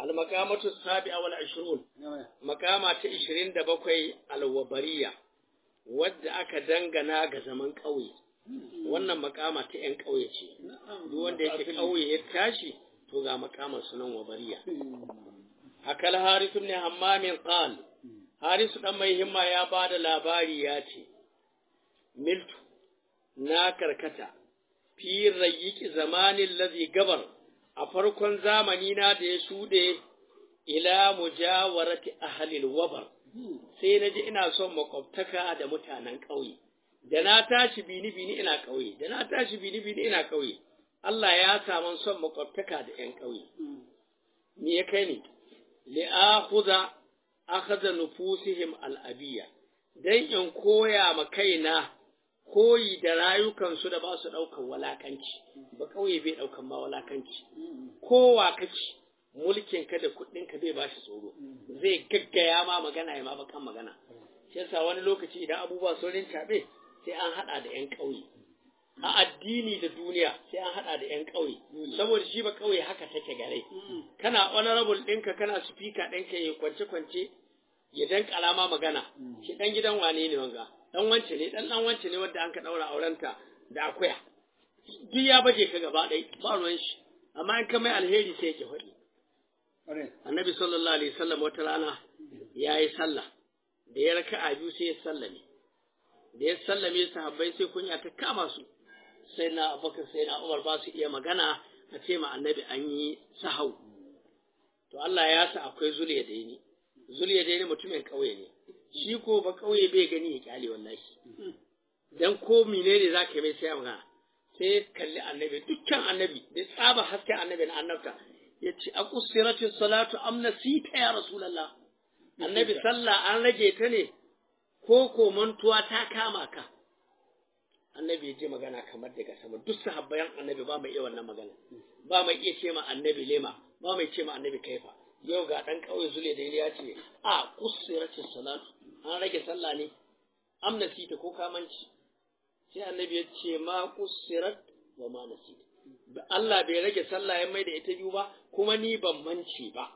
al-maqamatu sabi'a wal 20 maqama ta 27 al-wabariya wadda aka dangana ga zaman ƙauye wannan makama ta 'yan ƙauye ce duk wanda yake ƙauye ya tashi to ga makamar sunan wabariya akal harisu ne hammamin qal harisu dan mai himma ya bada labari ya ce miltu na karkata fi rayyiki zamanin lazi gabar a farkon zamani na da ya shuɗe ila mujawarati ahlil wabar sai na ji ina son makwabtaka da mutanen ƙauye da na tashi bini bini ina ƙauye da na tashi bini bini ina ƙauye Allah ya samu son makwabtaka da ƴan ƙauye me ya kai ni li akhudha akhadha nufusihim al-abiyya dan in koya ma kaina koyi da rayukansu da ba su ɗaukar walakanci ba ƙauye bai ɗaukar ma walakanci kowa kaci mulkin ka da kuɗin ka bai bashi tsoro zai gaggaya ma magana ya ma bakan magana shi yasa wani lokaci idan abubuwa sun rincaɓe sai an haɗa da 'yan ƙauye a addini da duniya sai an haɗa da 'yan ƙauye saboda shi ba ƙauye haka take gare kana honorable ɗinka kana speaker ɗinka ya kwance kwance ya dan kalama magana shi ɗan gidan wane ne wanga dan wance ne dan dan wance ne wanda an ka ɗaura aurenta da akuya duk ya baje ka gaba ɗaya ba ruwan shi amma in ka mai alheri sai yake faɗi annabi sallallahu alaihi wasallam wata rana ya yi sallah da ya raka a biyu sai ya sallame da ya sallame sahabbai sai kunya ta kama su sai na abubakar sai na umar ba su iya magana a ce ma annabi an yi sahau to Allah ya sa akwai zuliya da ni zuliya da ni mutumin ƙauye ne shi ko ba ƙauye bai gani ya kyale wallahi dan ko menene zaka yi mai sai magana sai kalli annabi dukkan annabi da tsaba hasken annabi na annabta ya ce a kusirati salatu am nasita ya rasulullah annabi sallah an rage ta ne ko ko mantuwa ta kama ka annabi ya je magana kamar daga sama duk sahabbayan annabi ba mai iya wannan magana ba mai iya ce ma annabi lema ba mai ce ma annabi kaifa yau ga dan kauye zule da ya ce a kusirati salatu an rage sallah ne am nasita ko kamanci sai annabi ya ce ma kusirat wa ma nasita Allah bai rage sallah ya mai da ita biyu ba kuma ni ban mance ba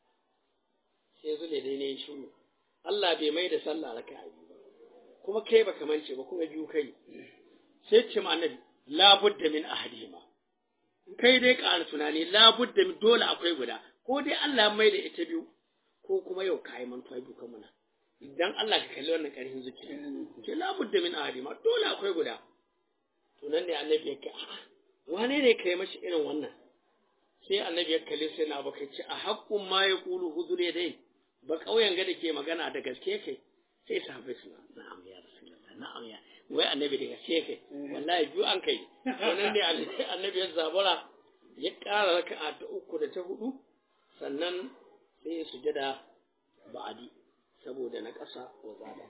sai zule dai ne shiru Allah bai mai da sallah raka biyu ba kuma kai baka mance ba kuma biyu kai sai ce ma annabi la budda min ahadima kai dai ƙara tunani la budda min dole akwai guda ko dai Allah ya mai da ita biyu ko kuma yau kai mantuwa biyu kan muna idan Allah ka kalli wannan ƙarfin zuciya ce la budda min ahadima dole akwai guda to nan ne annabi ya ce a'a wane ne kai mashi irin wannan sai annabi ya kalli sai na baka ce a haƙƙun ma ya kulu hudur ya dai ba ƙauyen ga da ke magana da gaske kai sai sahabbai suna na'am ya rasulullah na'am ya wai annabi da gaske kai wallahi biyu an kai wannan ne annabi ya zabura ya ƙara raka'a ta uku da ta hudu sannan sai ya sujada ba'adi saboda na ƙasa wa zada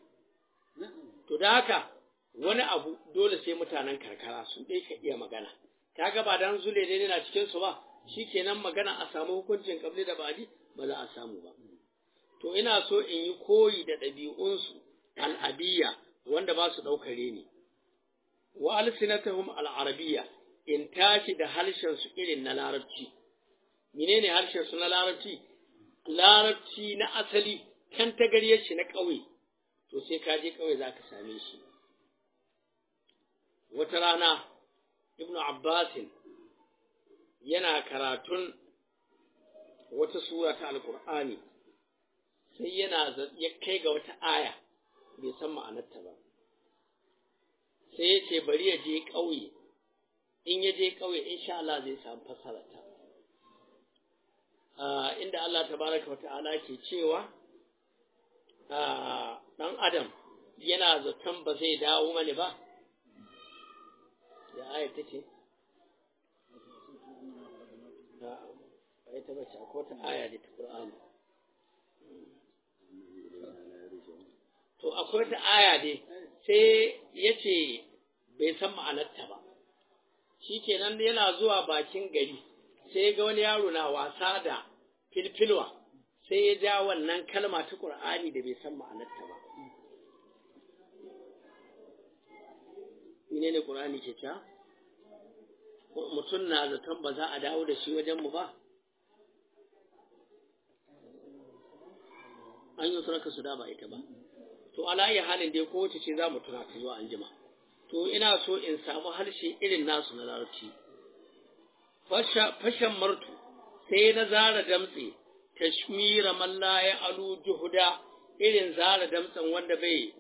to da haka wani abu dole sai mutanen karkara su ɗai ka iya magana kaga ba dan zule dai na cikin su ba shikenan magana a samu hukuncin kabli da badi ba za a samu ba to ina so in yi koyi da ɗabi'unsu al'abiyya wanda ba su ɗaukare ni wa alsinatahum al'arabiyya in tashi da harshen su irin na larabci menene harshen su na larabci larabci na asali kan tagariyar shi na ƙauye to sai ka je ƙauye za ka same shi wata rana ibnu abbasin yana karatun wata sura ta alkur'ani sai yana ya kai ga wata aya bai san ma'anarta ba sai ya ce bari ya je ƙauye in ya je ƙauye insha Allah zai samu fasararta inda Allah tabaraka wa ta'ala ke cewa ɗan adam yana zaton ba zai dawo mani ba da aya ta ce ba ita bace ko ta aya da ta Qur'ani to akwai ta aya dai sai yace bai san ma'anarta ba shikenan yana zuwa bakin gari sai ga wani yaro na wasa da filfilwa sai ya ja wannan kalma ta Qur'ani da bai san ma'anarta ba menene Qur'ani ke ta mutum na zaton ba za a dawo da shi wajen mu ba an yi sarka su da ba ita ba to ala iya halin dai kowace ce za mu tuna ta zuwa anjima to ina so in samu harshe irin nasu na larabci fashan martu sai na zara damtse tashmira man la ya alu juhuda irin zara damtsen wanda bai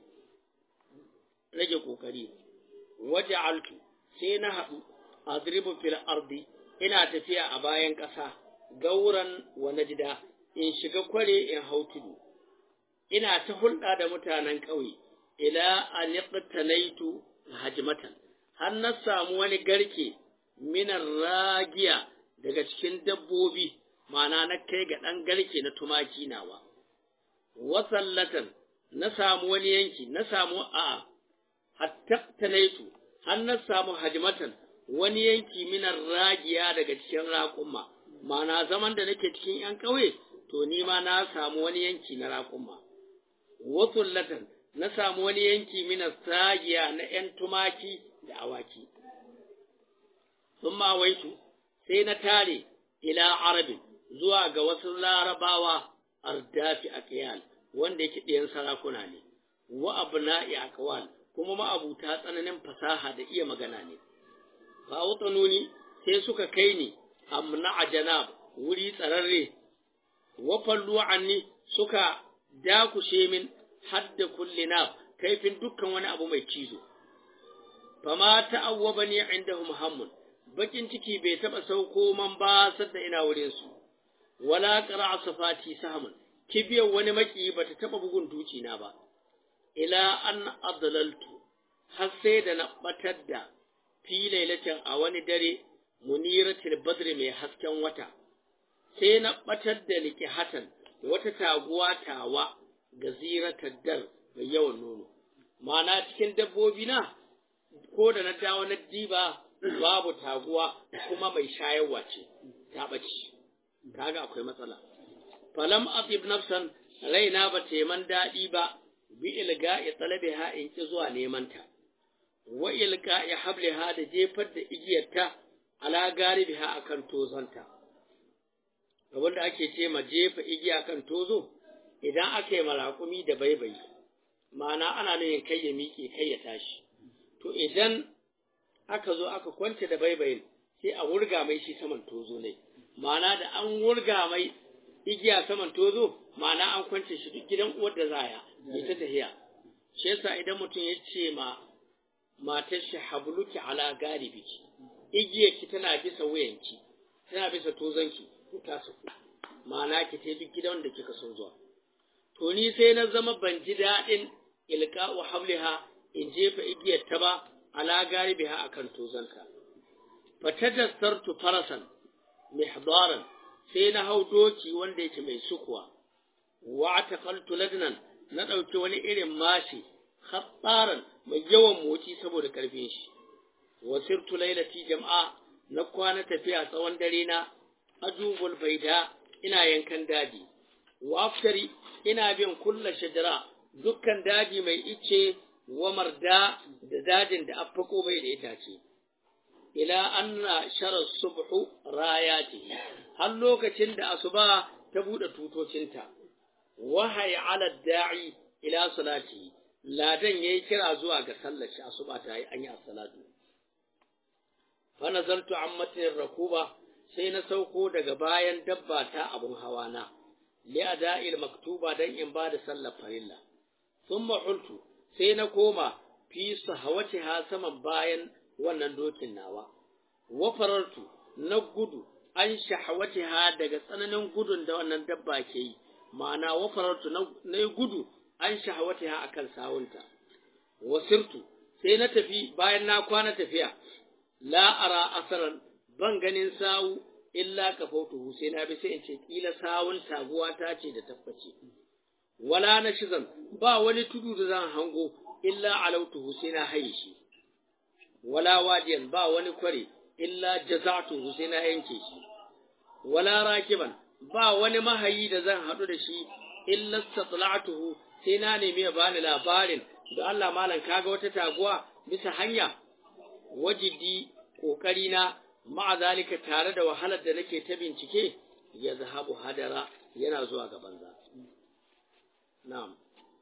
rage kokari waje altu sai na haɗu adribu fil ardi ina tafiya a bayan ƙasa gauran wa najida in shiga kware in hau tudu ina ta hulɗa da mutanen ƙauye ila aliqtanaitu hajmatan har na samu wani garke minar ragiya daga cikin dabbobi ma'ana na kai ga ɗan garke na tumaki nawa wasallatan na samu wani yanki na samu a hattaktanaitu har na samu hajmatan wani yanki minar ragiya daga cikin raƙumma ma'ana zaman da nake cikin ‘yan ƙauye to ni ma na samu wani yanki na raƙumma wasullatan na samu wani yanki minar sagiya na ‘yan tumaki da awaki sun waitu sai na tare ila arabin zuwa ga wasu larabawa ardafi a kiyal wanda yake ɗayan sarakuna ne wa abna'i aqwal kuma ma'abuta tsananin fasaha da iya magana ne fa nuni sai suka kai ni amna a janab wuri tsararre wa fallu anni suka dakushe min hadda kulli nab kaifin dukkan wani abu mai cizo fama ta'awwabani indahum hammun bakin ciki bai taba sauko man ba sadda ina wurin su wala qara'a safati sahmun kibiyar wani maki bata taba bugun duci na ba ila an adlaltu har sai da na batar da fi lailatin a wani dare muniratul badri mai hasken wata sai na batar da likihatan wata taguwa tawa gaziratar dar mai yawan nono ma'ana cikin dabbobi na ko da na dawo na diba babu taguwa kuma mai shayarwa ce ta ɓace kaga akwai matsala falam atib nafsan raina ba ta man daɗi ba bi ilga'i talabiha in ki zuwa neman ta wa ilga'i habliha da jefar da igiyarta ala garibiha akan tozonta abin da ake ce ma jefa igiya kan tozo idan aka yi maraƙumi da baibayi ma'ana ana nuna kai ya miƙe kai ya tashi to idan aka zo aka kwance da baibayin sai a wurga mai shi saman tozo ne ma'ana da an wurga mai igiya saman tozo ma'ana an kwance shi duk gidan uwar da zaya ya ta tahiya shi yasa idan mutum ya ce ma matar shi habluki ala garibiki igiyarki tana bisa wuyanki tana bisa tozonki ta saku ma'ana ki ta duk gidan da kika so zuwa to ni sai na zama ban ji daɗin ilka'u habliha in jefa igiyar ta ba ala garibiha akan tozanta fatadassartu farasan mihdaran sai na hau doki wanda yake mai sukuwa wa ataqaltu ladnan na ɗauki wani irin mashi khattaran mai yawan motsi saboda karfin shi wasirtu lailati jama'a na kwana tafiya tsawon dare na ajubul baida ina yankan daji waftari ina bin kulla shajara dukkan daji mai ice wa marda da dajin da affako bai da itace ila anna sharar subhu rayati har lokacin da asuba ta bude tutocinta wahayi ala da'i ila salati ladan yayi kira zuwa ga sallar shi asuba ta yi an yi salatu fa nazartu ammatin rakuba sai na sauko daga bayan dabba ta abun hawa na li ada'il maktuba dan in ba da sallar farilla thumma hultu sai na koma fi sahawatiha saman bayan wannan dokin nawa wa farartu na gudu an shahawatiha daga tsananin gudun da wannan dabba ke yi ma'ana wa farartu na gudu an shahawatiha akan sawunta wasirtu sai na tafi bayan na kwana tafiya la ara asaran ban ganin sawu illa kafautuhu sai na bi sai in ce kila sawun taguwa ta ce da tabbace wala na shizan ba wani tudu da zan hango illa alautuhu sai na haye shi wala wadiyan ba wani kware illa jaza'tuhu sai na yanke shi wala rakiban ba wani mahayi da zan haɗu da shi illa satla'tuhu sai na nemi ya bani labarin da Allah malam kaga wata taguwa bisa hanya wajidi kokari na ma'a zalika tare da wahalar da nake ta bincike ya zahabu hadara yana zuwa ga banza na'am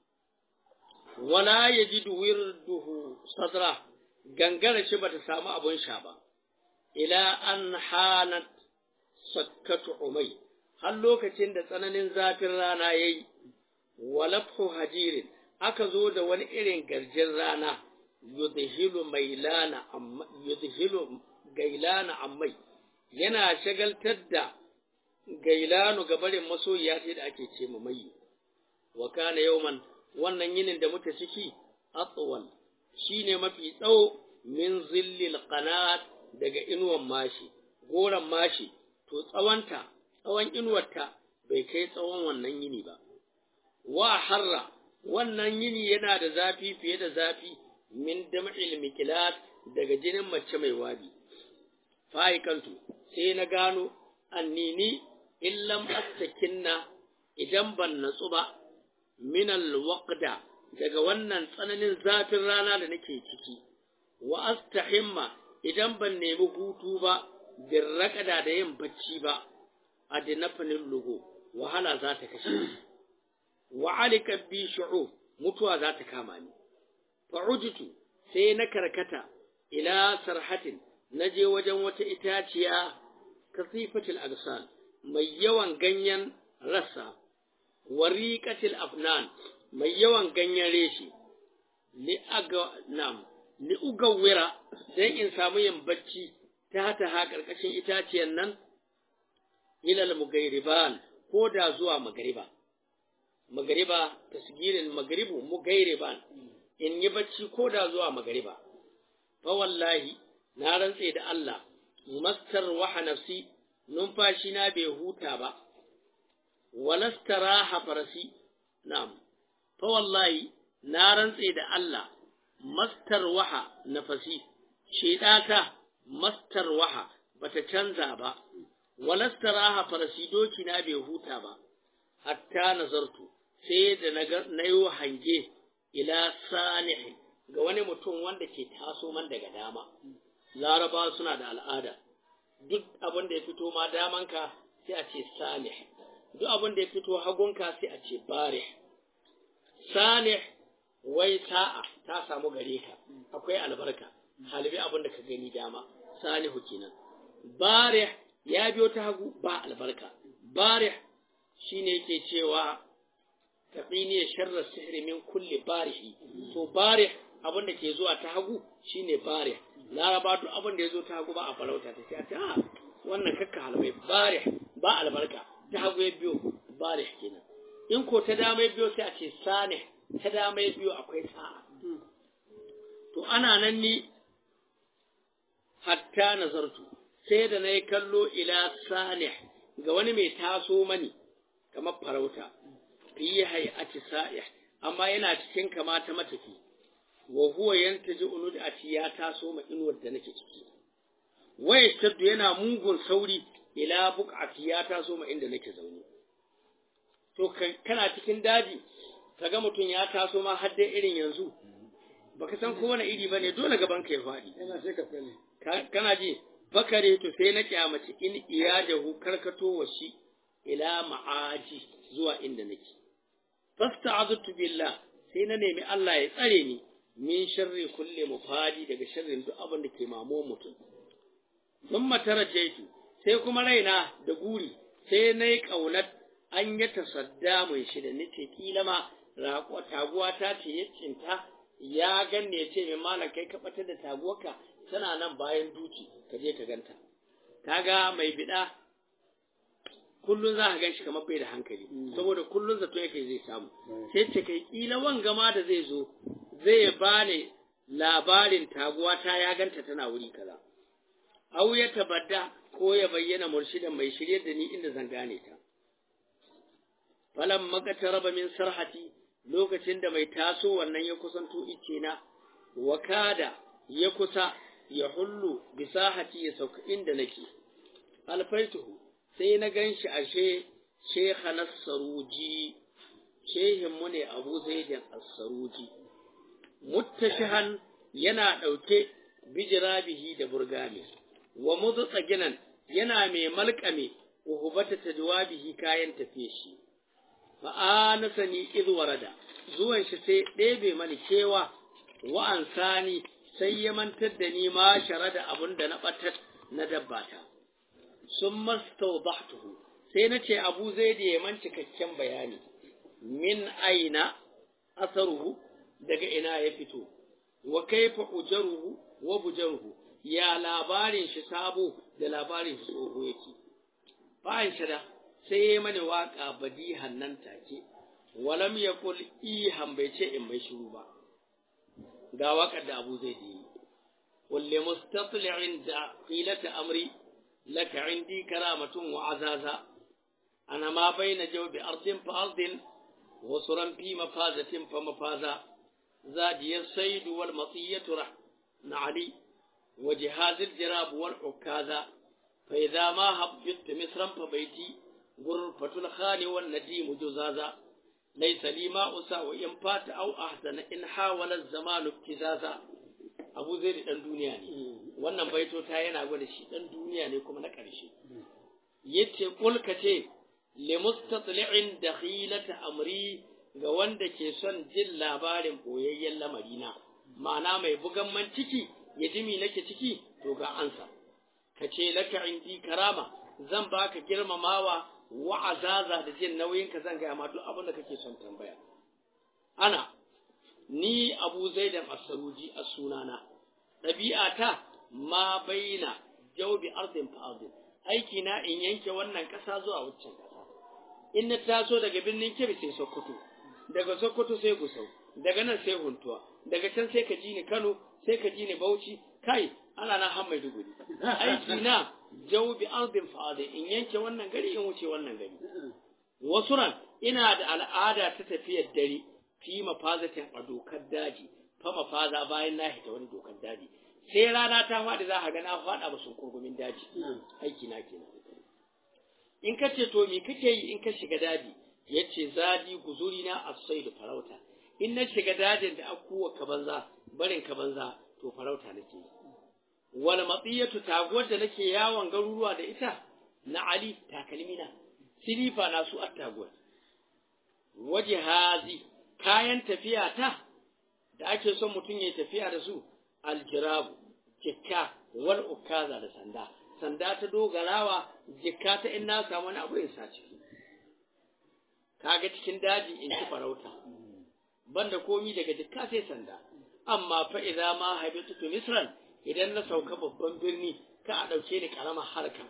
wala yajidu wirduhu sadra gangara shi bata samu abun sha ba ila an hanat sakkatu umai har lokacin da tsananin zafin rana yayi walafhu hajirin aka zo da wani irin garjin rana yudhilu mailana amma yudhilu gailana ammai yana shagaltar da gailanu gabarin masoyiya ce da ake ce mai wa kana yawman wannan yinin da muke ciki atwal shine mafi tsawo min zillil qanat daga inuwan mashi goran mashi to tsawanta tsawon inuwarta bai kai tsawon wannan yini ba wa harra wannan yini yana da zafi fiye da zafi min dam'il mikilat daga jinin mace mai wabi fa'ikantu sai na gano annini illam astakinna idan ban natsu ba min alwaqda daga wannan tsananin zafin rana da nake ciki wa astahimma idan ban nemi hutu ba bin raƙada da yin bacci ba a dinafanin lugo wahala za ta kashe wa alika bi shu'u mutuwa za ta kama ni fa'ujitu sai na karkata ila sarhatin na je wajen wata itaciya kasifatil agsal mai yawan ganyen rassa wariqatil afnan mai yawan ganyen reshi li aga nam li ugawira dan in samu yin bacci ta ta ha karkashin itaciyan nan ilal mugairiban ko da zuwa magariba magariba tasgirin magaribu mugairiban in yi bacci ko da zuwa magariba fa wallahi na rantse da Allah mastar waha nafsi numfashi na bai huta ba walastaraha farasi na'am fa wallahi na rantse da Allah mastar waha nafasi shedata mastar waha bata canza ba walastaraha farasi doki na bai huta ba hatta nazartu sai da na yi hange ila sanihin ga wani mutum wanda ke taso man daga dama laraba suna da al'ada duk abin da ya fito ma damanka sai a ce salih duk abin da ya fito hagunka sai a ce barih salih wai sa'a ta samu gare ka akwai albarka halibi abin da ka gani dama salihu kenan barih ya biyo ta hagu ba albarka barih shine yake cewa taqini sharra sihri min kulli barihi to barih abin da ke zuwa ta hagu shine barih laraba duk abin da ya zo ta hagu ba a farauta ta sai a wannan kakka halmai barih ba albarka ta hagu ya biyo barih kenan in ko ta dama ya biyo sai a ce sane ta dama ya biyo akwai sa'a to ana nan ni hatta nazartu sai da na yi kallo ila sane ga wani mai taso mani kamar farauta fi hay'ati sa'ih amma yana cikin kama ta matafi wa huwa yantaji unud ati ya taso ma inuwar da nake ciki waya shaddu yana mugun sauri ila buqati ya taso ma inda nake zaune to kana cikin daji kaga mutum ya taso ma har dai irin yanzu baka san ko wani iri bane dole gaban ka ya fadi Yana sai ka fane. kana ji bakare to sai na kyamaci in iyadahu karkato wa shi ila ma'aji zuwa inda nake fasta'aztu billah sai na nemi Allah ya tsare ni min sharri kulli mufadi daga sharrin duk abin da ke mamo mutum thumma tarajaitu sai kuma raina da guri sai nayi kaunar an ya tasadda mai shi da nace kila ma raƙo taguwa ta ce ya cinta ya ganne ya ce mai malam kai ka batar da taguwarka tana nan bayan duki ka je ka ganta kaga mai bida kullun za ka gan shi kamar bai da hankali saboda kullun zato yake zai samu sai ce kai kila wanga ma da zai zo zai bani labarin taguwa ta ya ganta tana wuri kaza au ya tabadda ko ya bayyana murshidan mai shirye da ni inda zan gane ta falan makataraba min sarhati lokacin da mai taso wannan ya kusanto ice na wakada ya kusa ya hullu bisahati ya sauka inda nake alfaituhu sai na ganshi ashe shekha saruji shehin mu ne abu zaidin as-saruji muttashihan yana ɗauke bijirabihi da burgami wa mudtsaginan yana mai malkame uhubata tadwabihi kayan tafiye shi fa anasani iz warada zuwan shi sai ɗebe mani kewa wa ansani sai ya mantar da ni ma sharada abun da na batar na dabbata sun mastawdahtuhu sai na ce abu zai da yaman cikakken bayani min aina asaruhu daga ina ya fito wa kaifa ujaruhu wa bujaruhu ya labarin shi sabo da labarin shi tsoho yake bayan shada sai ya mani waka badihan nan take walam yaqul ihan bai ce in mai shiru ba ga wakar da abu zai yi kulli mustatli'in da qilata amri laka indi karamatun wa azaza ana ma baina jawbi ardin fa ardin wa suran fi mafazatin fa mafaza زادي الصيد والمطية نعلي وجهاز الجراب والعكاذا فإذا ما هبطت مصرا فبيتي غرفة الخان والنديم جزازا ليس لي ما أساء إن فات أو أحسن إن حاول الزمان ابتزازا أبو زيد ɗan duniya ne wannan baito ta yana gwada shi ɗan duniya ne kuma na ƙarshe yace kulka ce limustatli'in dakhilata amri ga wanda ke son jin labarin boyayyen lamarina, ma'ana mai bugan man ciki ya ji mi nake ciki to ga ansa, ka ce laka indi karama zan baka girmamawa wa'azaza da jin nauyinka zan gaya ma duk abin da kake son tambaya. Ana, ni abu zaidan asaruji a sunana, ɗabi'ata ma baina jaubi arzin fa'azin, aiki na in yanke wannan ƙasa zuwa waccan ƙasa. In na taso daga birnin Kebbi sai Sokoto, daga Sokoto sai Gusau, daga nan sai Huntuwa, daga can sai ka ji ni Kano, sai ka ji ni Bauchi, kai ana na han Maiduguri. Aiki na jawbi ardin fa'ade in yanke wannan gari in wuce wannan gari. Wasu ran ina da al'ada ta tafiyar dare fi mafazatin a dokar daji, fa mafaza bayan na hita wani dokar daji. Sai rana ta faɗi za a ga na faɗa ba sun kurgumin daji. Aiki na kenan. In ka ce to me kake yi in ka shiga daji? ya ce zadi guzuri na asai da farauta in na shiga dajin da akuwa ka banza barin ka banza to farauta nake wal matsiyatu taguwar da nake yawon garuruwa da ita na ali takalmina silifa na su attaguwar waje hazi kayan tafiya ta da ake son mutum ya tafiya da su aljirabu jikka wal ukaza da sanda sanda ta dogarawa jikka ta in na samu wani abu in sa ciki kaga cikin daji in ci farauta banda komi daga dukka sai sanda amma fa idza ma habitu misran idan na sauka babban birni ka a dauke ni karamar harka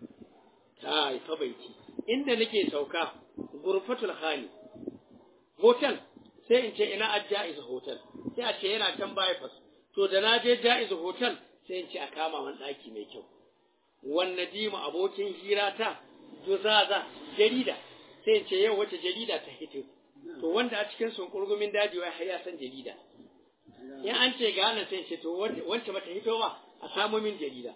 kai fa baiti inda nake sauka gurfatul khani hotel sai in ce ina ajjaiz hotel sai a ce yana can bypass to da na je jaiz hotel sai in ce a kama man daki mai kyau wannan dima abokin hira ta juzaza jarida sai ce yau wace jarida ta hito to wanda a cikin sun kurgumin daji wai har ya san jarida in an ce ga nan sai ce to wance mata hito ba a samu min jarida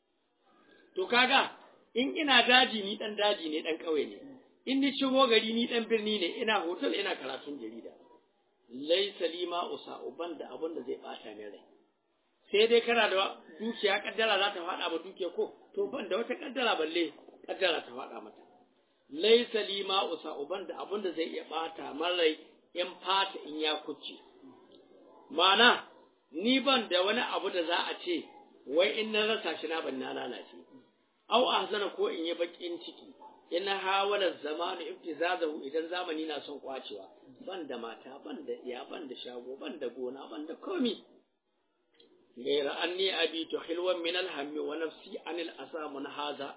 to kaga in ina daji ni dan daji ne dan kauye ne in ni shigo gari ni dan birni ne ina hotel ina karatun jarida laisa lima usa uban da abun da zai bata min rai sai dai kana da dukiya kaddara za ta faɗa ba dukiya ko to ban da wata kaddara balle kaddara ta faɗa mata laisa li ma usa uban da abin da zai iya bata marai in fata in ya kuce mana ni ban da wani abu da za a ce wai in na rasa shi na ban na lalace au ahzana ko in yi bakin ciki in hawala zamanu ibtizazahu idan zamani na son kwacewa ban da mata ban da iya ban da shago ban da gona ban da komi gaira anni abitu hilwan min alhammi wa nafsi anil asa haza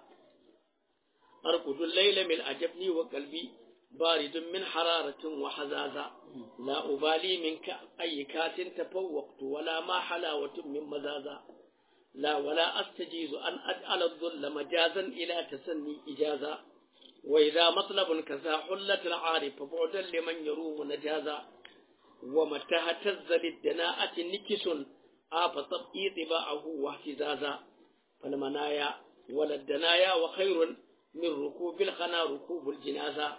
أرقد الليل من أجبني وقلبي بارد من حرارة وحزازة لا أبالي منك أي كات تفوقت ولا ما حلاوة من مزازة لا ولا أستجيز أن أجعل الظل مجازا إلى تسني إجازة وإذا مطلب كذا حلة العارف بعدا لمن يروم نجازا ومتى اهتز للدناءة نكس آف طبئي طباعه واهتزازا فالمنايا ولا الدنايا وخير min rukubil khana rukubul jinaza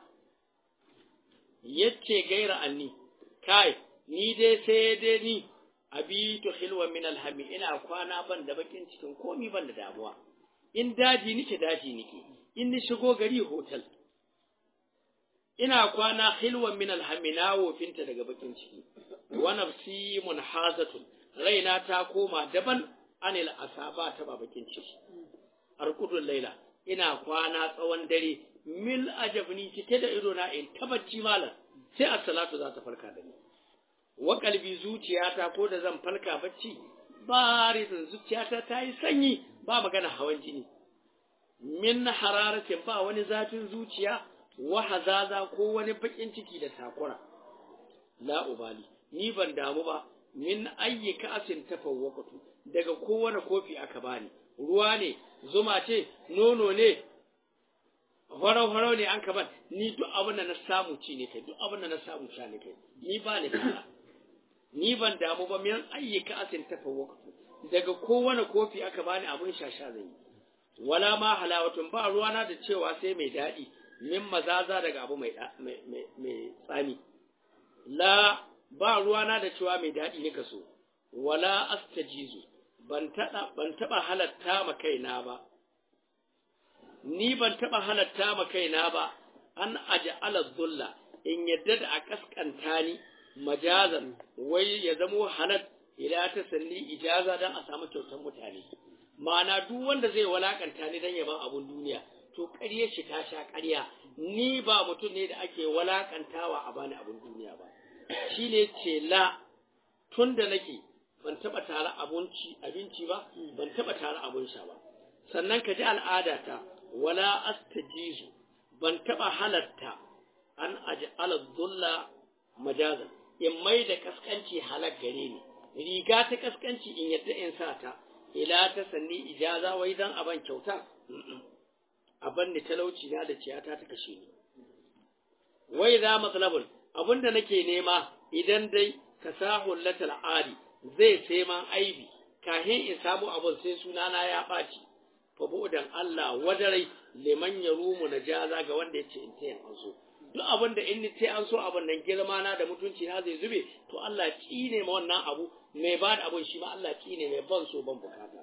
yace gaira anni kai ni dai sai dai ni abitu hilwa min alhami ina kwana ban da bakin cikin komi ban da damuwa in daji nike daji nike in ni shigo gari hotel ina kwana hilwan min alhamina wofinta daga bakin ciki wa nafsi munhazatun raina ta koma daban anil asaba ta ba bakin ciki arkudul laila ina kwana tsawon dare mil ajabni cike da ido na in tabacci malam sai as-salatu za ta farka da ni wa kalbi zuciyata ko da zan farka bacci barizin zuciyata ta yi sanyi ba magana hawan jini min hararatin ba wani zafin zuciya wa hazaza ko wani bakin ciki da takura la ubali ni ban damu ba min ayyi ka'asin tafawwaqtu daga kowane kofi aka bani ruwa ne zuma ce nono ne farau farau ne an kaban ni duk abin da na samu ci ne kai duk abin da na samu sha ne kai ni ba ni kala ni ban damu ba min ayyi ka'asin tafawwaqtu daga kowane kofi aka bani abin sha sha zai wala ma halawatun ba ruwana da cewa sai mai daɗi min mazaza daga abu mai mai tsami la ba ruwana da cewa mai daɗi ne kaso wala astajizu ban taɓa ban taɓa halatta ma kaina ba ni ban taɓa halatta ma kaina ba an aja'ala dhulla in yadda da a kaskanta ni majazan wai ya zamo halat ila ta salli ijaza dan a samu kyautar mutane ma'ana duk wanda zai walakanta ni dan yaban abun duniya to ƙarya shi ta sha ƙarya ni ba mutum ne da ake walakantawa a bani abun duniya ba shi ne ce la tun da nake ban taɓa tare abinci abinci ba ban taɓa tare abun sha ba sannan ka ji al'adata wala astajizu ban taɓa halatta an aj'ala dhulla majazan in mai da kaskanci halak gare ni riga ta kaskanci in yadda in sa ta ila ta sanni ijaza wai dan aban kyauta aban ni talauci na da ciyata ta kashe ni wai za matsalabul abinda nake nema idan dai ka sahul latal ali zai sai man aibi kahin in samu abun sai sunana ya ɓaci fa bu'dan Allah wadarai liman yarumu najaza ga wanda yace in tayan an so duk abin da in ce an so abin nan girma na da mutunci na zai zube to Allah ne ma wannan abu mai ba da abin shi ma Allah ne mai ban so ban bukata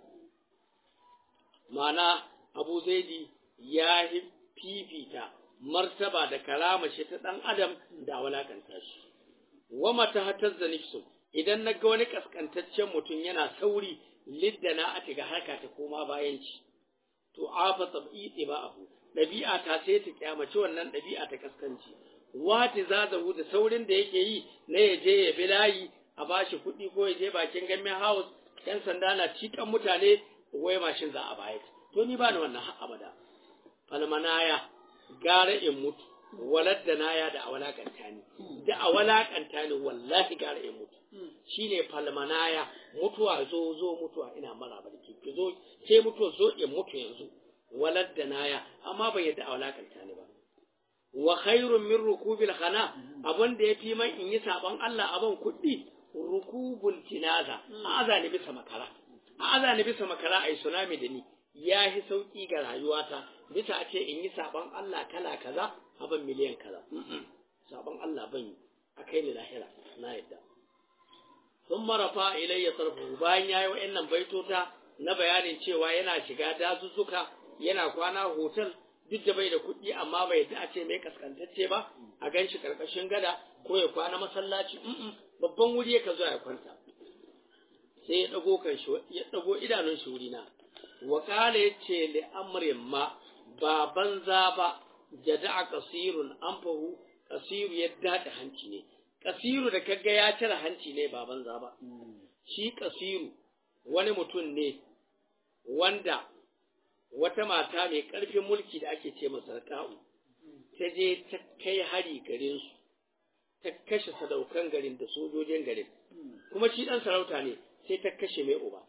ma'ana Abu Zaidi ya fifita martaba da karama shi ta dan adam da walakanta shi wa mata hatazza nifsu idan na ga wani kaskantaccen mutum yana sauri liddana a tiga harka ta koma bayan ci to afa tabi'i ba abu ɗabi'a ta sai ta kyamaci wannan ɗabi'a ta kaskanci wati zazahu da saurin da yake yi na ya je ya bi layi a bashi kuɗi ko ya je bakin gamin house yan sanda na cikan mutane wai mashin za a bayar to ni ba ni wannan har abada falmanaya gara in mutu waladda naya da a walakanta ni da a walakanta ni wallahi gara in mutu shine falmanaya mutuwa zo zo mutuwa ina maraba da ki zo sai mutuwa zo in mutu yanzu walad da naya amma bai yadda a walakanta ni ba wa khairun min rukubil khana abin da yafi man in yi saban Allah aban kuɗi rukubul jinaza a azani bisa makara a azani bisa makara ai tsunami da ni ya yi sauki ga rayuwata bisa a ce in yi saban Allah kala kaza aban miliyan kaza saban Allah ban yi a kai ni lahira na yadda sun marafa ilayya sarfu bayan ya yi wa'annan baitota na bayanin cewa yana shiga dazuzzuka yana kwana hotel duk da bai da kuɗi amma bai ta ce mai kaskantacce ba a gan shi karkashin gada ko ya kwana masallaci babban wuri ya zo ya kwanta sai ya dago kan shi ya dago idanun shi wuri na wa kala yace li amrin ma ba banza ba jada'a kasirun anfahu kasiru ya dada hanci ne kasiru da kaga ya cire hanci ne ba banza ba shi kasiru wani mutum ne wanda wata mata mai ƙarfin mulki da ake ce masa ka'u ta je ta kai hari garin su ta kashe sadaukan garin da sojojin garin kuma shi ɗan sarauta ne sai ta kashe mai uba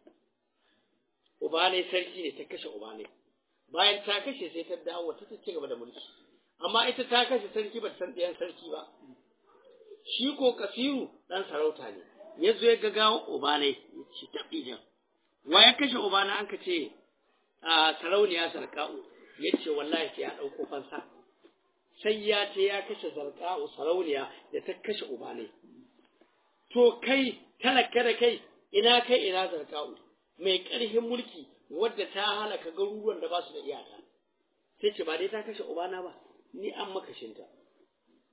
uba ne sarki ne ta kashe uba ne bayan ta kashe sai ta dawo ta ci gaba da mulki amma ita ta kashe sarki ba san ɗayan sarki ba shi ko kasiru ɗan sarauta ne ya zo ya ga gawan uba ne ya ci taɓi jan wa ya kashe uba na an ka ce a sarauniya sarka'u ya ce wallahi sai ya ɗauko fansa sai ya ce ya kashe sarka'u sarauniya da ta kashe uba ne to kai talaka da kai ina kai ina sarka'u mai ƙarfin mulki wadda ta halaka garuruwan da ba su da iyaka sai ce ba dai ta kashe ubana ba ni an makashinta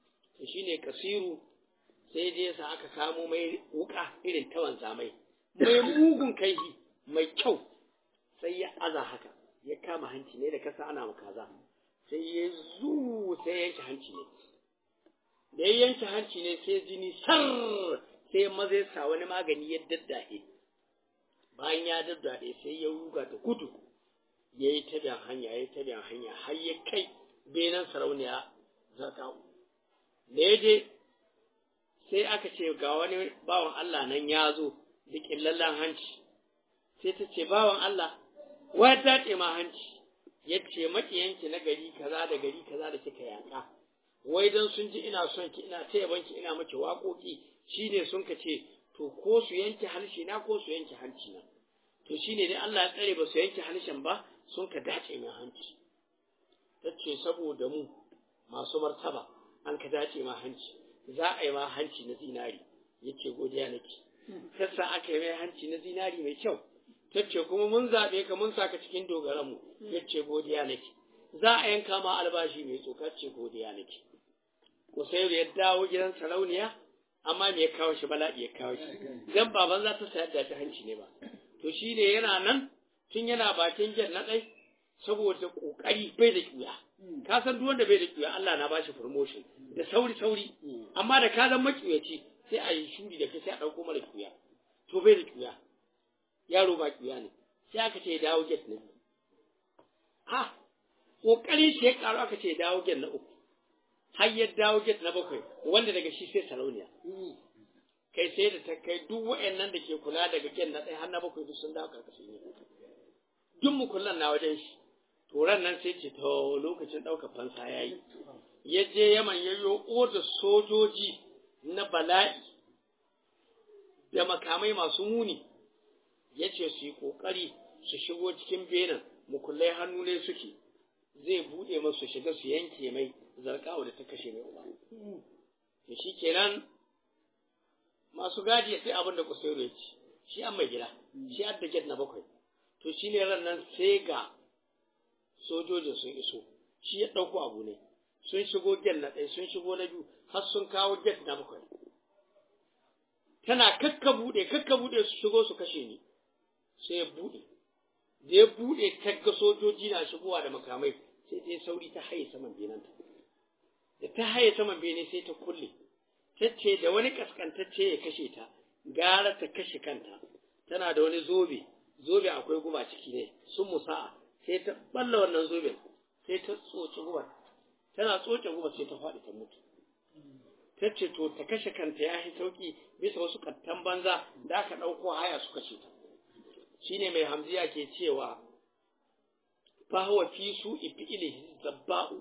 shine kasiru sai dai sa aka samu mai wuka irin ta wanzamai mai mugun kaihi mai kyau sai ya aza haka ya kama hanci ne da kasa ana makaza sai ya zu sai ya yanke hanci ne da ya yanke hanci ne sai jini sar sai maza ya sa wani magani ya daddahe bayan ya daddahe sai ya ruga da gudu ya yi tabiyan hanya ya yi tabiyan hanya har ya kai benan sarauniya zarkawu da ya je sai aka ce ga wani bawan Allah nan ya zo da ƙillallen hanci sai ta ce bawan Allah wa daɗe ma hanci ya ce maƙiyanki na gari kaza da gari kaza da kika yaƙa wai don sun ji ina son ki ina taya banki ina miki waƙoƙi shine sun ka ce to ko su yanke harshe na ko su yanke hanci na to shine dai Allah ya tsare ba su yanke harshen ba sun ka dace min hanci ta ce saboda mu masu martaba an ka dace ma hanci za a yi ma hanci na zinari yace godiya nake sassa aka yi mai hanci na zinari mai kyau tace kuma mun zaɓe ka mun saka cikin dogaranmu yace godiya nake za a yanka ma albashi mai tsoka ce godiya nake Kusairu ya dawo gidan sarauniya amma me ya kawo shi bala'i ya kawo shi dan baban za ta sayar da ta hanci ne ba to shine yana nan tun yana bakin jan na ɗai saboda ƙoƙari bai da ƙuya ka san duk wanda bai da ƙuya Allah na bashi promotion da sauri sauri amma da ka zama maƙiyaci sai a yi shuri da kai sai a ɗauko mara ƙuya to bai da ƙuya yaro ba ƙuya ne sai aka ce dawo get na biyu ha ƙoƙari shi ya ƙaru aka ce dawo get na uku har ya dawo get na bakwai wanda daga shi sai sarauniya kai sai da ta kai duk wa'annan da ke kula daga get na ɗaya har na bakwai duk sun dawo ƙarƙashin ne duk mukullan na wajen shi turan nan sai ce to lokacin ɗaukar fansa ya yi ya je yaman ya yi da sojoji na bala'i da makamai masu muni ya ce su yi ƙoƙari su shigo cikin benin mukullai hannu ne suke zai buɗe masu shiga su yanke mai zarkawa da ta kashe mai uba da shi kenan masu gadi sai abin da kusuru ya ci shi an mai gida shi an da get na bakwai to shi ne ran nan sai ga sojojin sun iso shi ya ɗauko abu ne sun shigo get na ɗaya sun shigo na biyu har sun kawo get na bakwai tana kakka buɗe kakka buɗe su shigo su kashe ni sai ya buɗe da ya buɗe tagga sojoji na shigowa da makamai sai ta yi sauri ta haye saman benanta da ta haye saman bene sai ta kulle ta ce da wani kaskantacce ya kashe ta gara ta kashe kanta tana da wani zobe zobe akwai guba ciki ne sun musa'a sai ta balla wannan zoben sai ta tsoce guba tana tsoce guba sai ta faɗi ta mutu ta ce to ta kashe kanta ya yi sauki bisa wasu kattan banza da aka ɗauko haya su kashe ta shine mai hamziya ke cewa fa huwa fi su ifi'ili zabba'u